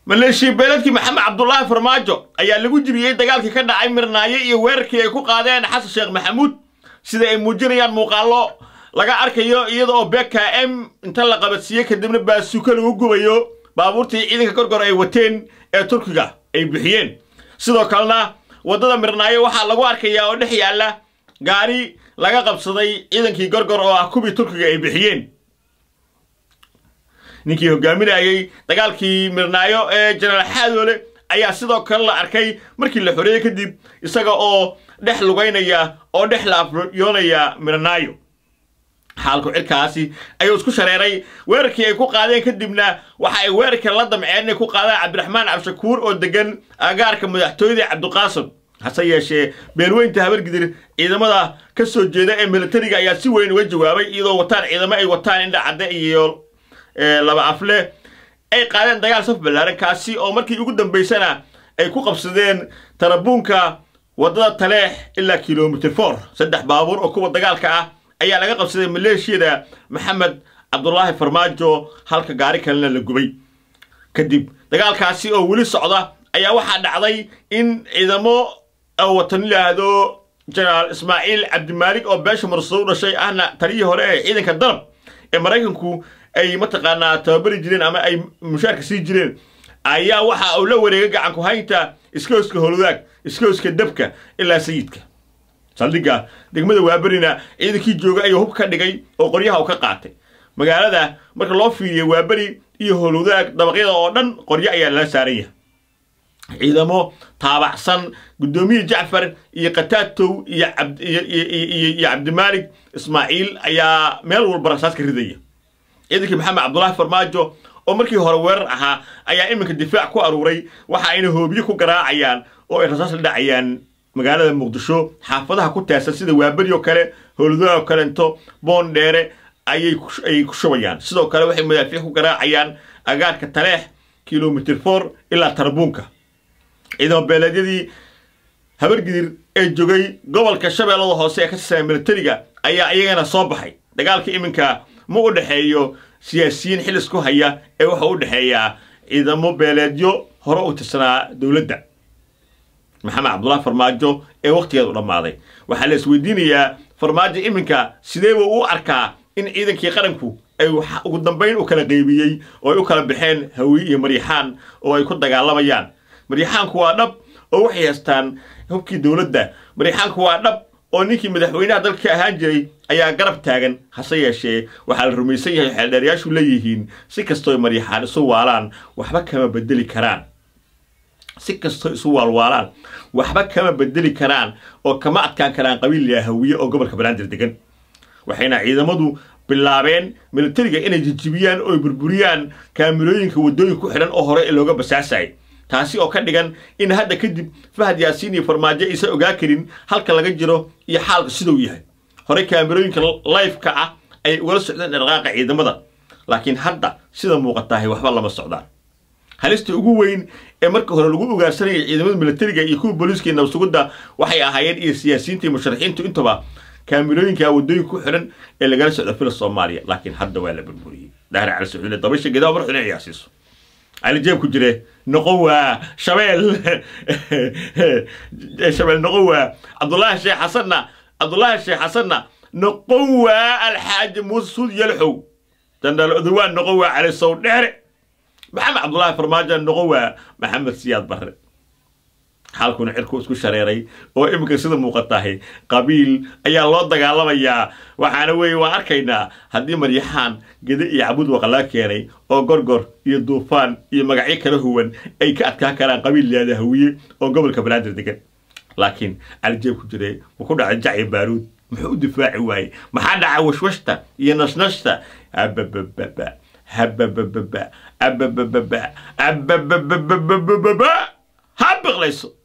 maleeshiya beeladkii maxamed cabdulaahi farmaajo ayaa lagu jibiyey dagaalkii ka dhacay mirnaayo iyo weerarkii ay ku qaadeen xasan sheekh maxamuud sida ay muujinayaan muuqaallo laga arkayo iyada oo bk m inta la qabadsiiyey kadibna baasuuka lagu gubayo baabuurtii ciidanka gorgor ay wateen ee turkiga ay bixiyeen sidoo kalena waddada mirnaayo waxaa lagu arkayaa oo dhex yaalla gaari laga qabsaday ciidankii gorgor oo ah kubii turkiga ay bixiyeen ninkii hogaaminayey dagaalkii mirnaayo ee jenaraal xaadoole ayaa sidoo kale la arkay markii la xoreeyey kadib isaga oo dhex lugaynaya oo dhex laafyoonaya mirnaayo xaalku cirkaasi ayuu isku shareeray weerarkii ay ku qaadeen kadibna waxa ay weerarka la damceen inay ku qaadaan cabdiraxmaan cabdishakuur oo degan agaarka madaxtooyada cabdiqaasim hase yeeshee beelweynta habargidir ciidamada ka soo jeeda ee militariga ayaa si weyn uga jawaabay iyadoo wataan ciidamo ay wataan indha cadde iyo laba afle ay qaadeen dagaal saf ballaaran kaasi oo markii ugu dambaysana ay ku qabsadeen tarabuunka waddada taleex ilaa kilomitr for saddex baabuur oo kuwa dagaalka ah ayaa laga qabsaday maleeshiyada maxamed cabdulaahi farmaajo halka gaari kalena la gubay kadib dagaalkaasi oo weli socda ayaa waxaa dhacday in ciidamo watan yidhaahdo jenaraal ismaaciil cabdimaalig oo beesha marsado u dhashay ahna taliyii hore ee ciidanka darab ee maraykanku ay mataqaanaa tababari jireen ama ay mushaarka sii jireen ayaa waxa uu la wareegay gacanku haynta iskooska holwadaag iskooska dabka ilaa sayidka saldhigga degmada waaberina ciidankii jooga ayuu hub ka dhigay oo qoryaha u ka qaatay magaalada marka loo fiiriyo waaberi iyo holwadaag dabaqyada oo dhan qoryo ayaa lala saaran yahay ciidamo taabacsan guddoomiye jacfar iyo kataatow iyo iyo cabdimaalig ismaaciil ayaa meel walba rasaas ka ridaya ciidankii maxamed cabdulaahi farmaajo oo markii hore weerar ahaa ayaa iminka difaac ku aruuray waxa ayna hoobiye ku garaacayaan oo ay rasaas la dhacayaan magaalada muqdisho xaafadaha ku teersan sida waaberi oo kale howladaha oo kalento boondheere ayay ayay ku shubayaan sidoo kale waxay madaafiic ku garaacayaan agaarka taleex kilomitr for ilaa tarbuunka ciidamo beeleedyadii habargidir ee joogay gobolka shabeellada hoose ee ka tirsan militariga ayaa iyagana soo baxay dagaalka iminka ma u dhexeeyo siyaasiyiin xilis ku haya ee wuxuu u dhexeeyaa ciidamo beeleedyo hore u tirsanaa dowladda maxamed cabdulaahi farmaajo ee wakhtigeeda u dhammaaday waxaa la isweydiinayaa farmaajo iminka sidee buu u arkaa in ciidankii qaranku ay ugu dambayn u kala qeybiyey oo ay u kala baxeen hawiye iyo maryaxaan oo ay ku dagaalamayaan maryaxaanku waa dhab oo waxay haystaan hubkii dowladda maryaxaanku waa dhab oo ninkii madaxweynaha dalka ka ahaan jiray ayaa garab taagan hase yeeshee waxaa la rumaysan yahay xeeldheerayaashu leeyihiin si kastoo maryaxaan isu waalaan waxba kama bedeli karaan si kastoo isu waalwaalaan waxba kama bedeli karaan oo kama adkaan karaan qabiil hawiye oo gobolka banaadir degan waxayna ciidamadu bilaabeen militariga inay jijibiyaan oo burburiyaan kaamirooyinka waddooyin ku xidhan oo hore looga basaasayay taasi oo ka dhigan in hadda kadib fahad yaasiin iyo farmaajo aysan ogaa karin halka laga jiro iyo xaalka siduu yahay horey kaamirooyinka lifeka ah ayay ugala socdeen dhaqaaqa ciidamada laakiin hadda sida muuqataahay waxba lama socdaan halista ugu weyn ee marka hore lagu ugaarsanayay ciidamada militariga iyo kuwa booliiska iyo nabsugudda waxay ahaayeen iyo siyaasiyiinta iyo musharaxiintu intuba kaamirooyinka waddooyinka ku xidhan ee lagala socdo fila soomaaliya laakiin hadda waa la burburiyey daahir cali saxuune dabasha gedaa mar xune ciyaarsiiso cali jeeb ku jire noqon waa shabeel shabeel noqon waa cabdullaahi sheekh xasanna cabdullaahi sheekh xasanna noqon waa alxaaji muuse suud yalxow jandal odowaan noqon waa cali sow dheere maxamed cabdullaahi farmaajo noqon waa maxamed siyaad barre xaalkuna cirku isku shareeray oo iminka sida muuqatahay qabiil ayaa loo dagaalamayaa waxaana weeye waan arkaynaa haddii maryaxaan gede iyo cabud waqalaa keenay oo gorgor iyo duufaan iyo magacyo kala huwan ay ka adkaan karaan qabiil liyaada hawiye oo gobolka banaadir degan laakiin calijeeb ku jire wuu ku dhacay jacyi baaruud muxuu u difaaci waayey maxaa dhaca washwashta iyo nasnashta ababababa hababababa ababababa ababababababa ha biqlayso